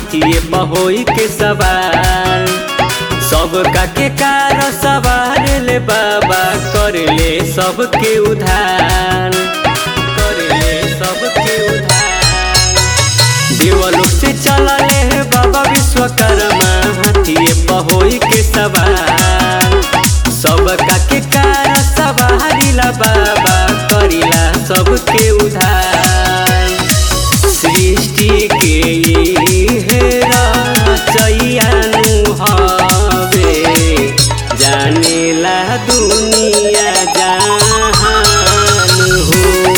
हाथिए बहोई के सवार सब का के कार सवार ले बाबा कर ले सबके उधार कर ले सबके उधार देवलोक से चला ले बाबा विश्वकर्मा हाथिए बहोई के सवार सब का के कार सवारिला बाबा करिला सबके उधार सृष्टि के हेरा चैयानु हवे जानेला दुनिया जहान हो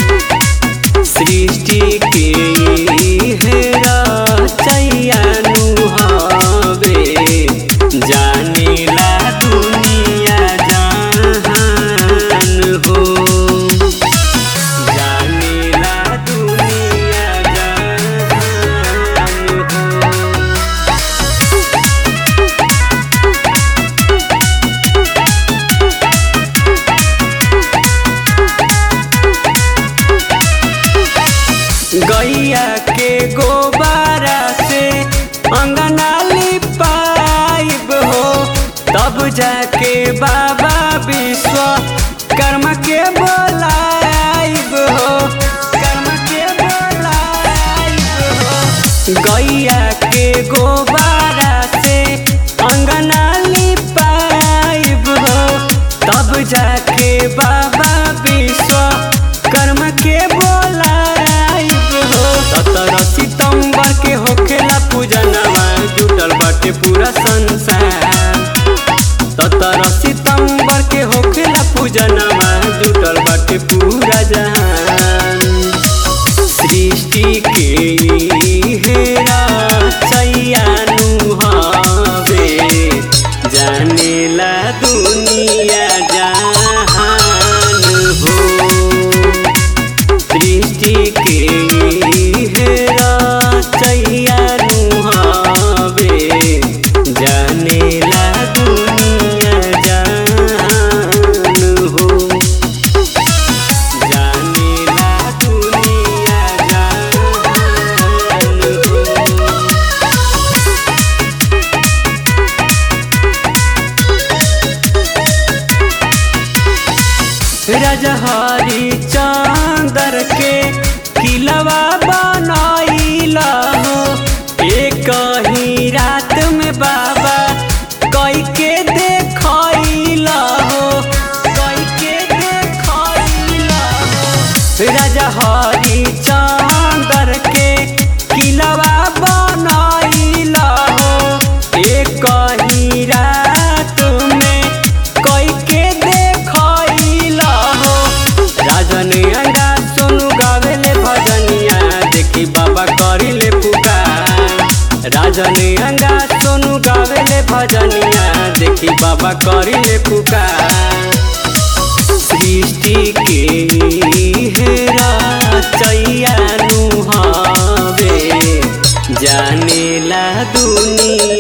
सृष्टि के हेरा चैयानु हवे जानेला दुनिया जहान हो जानेला दुनिया जहान हो गैया के गोबारा से अंगना लिपाइब हो तब जाके बाबा विश्व कर्म के बोलाइब हो कर्म के बोलाइब हो गैया के गोबारा से अंगना लिपाइब हो तब जाके बाबा विश्व कर्म के बोलाइब हो सत्रह सितंबर के होखेला पूजनवा जुटल बाटे पूरा संसार सत्रह सितंबर के होखेला पूजनवा जुटल बाटे पूरा जहान सृष्टि के हेरा चैयानु हवे जानेला दुनिया जहान हो सृष्टि के हेरा चैयानु हवे जानेला दुनिया जहान हो जानेला दुनिया जहान हो रजहरी चांदर के किलवा बनाइला हो एक ही रात में बाबा कई के देखैला हो कई के देखैला हो रजहरी चांदर के किलवा बनाइला हो एक ही रात में कई के देखैला हो राजन अंडा सोनू गावेले भजनिया देखी बाबा करिले पुकार राजन अंडा सोनू गावेले भजनिया देखी बाबा करिले पुकार सृष्टि के हेरा चैयानु हवे जानेला दुनिया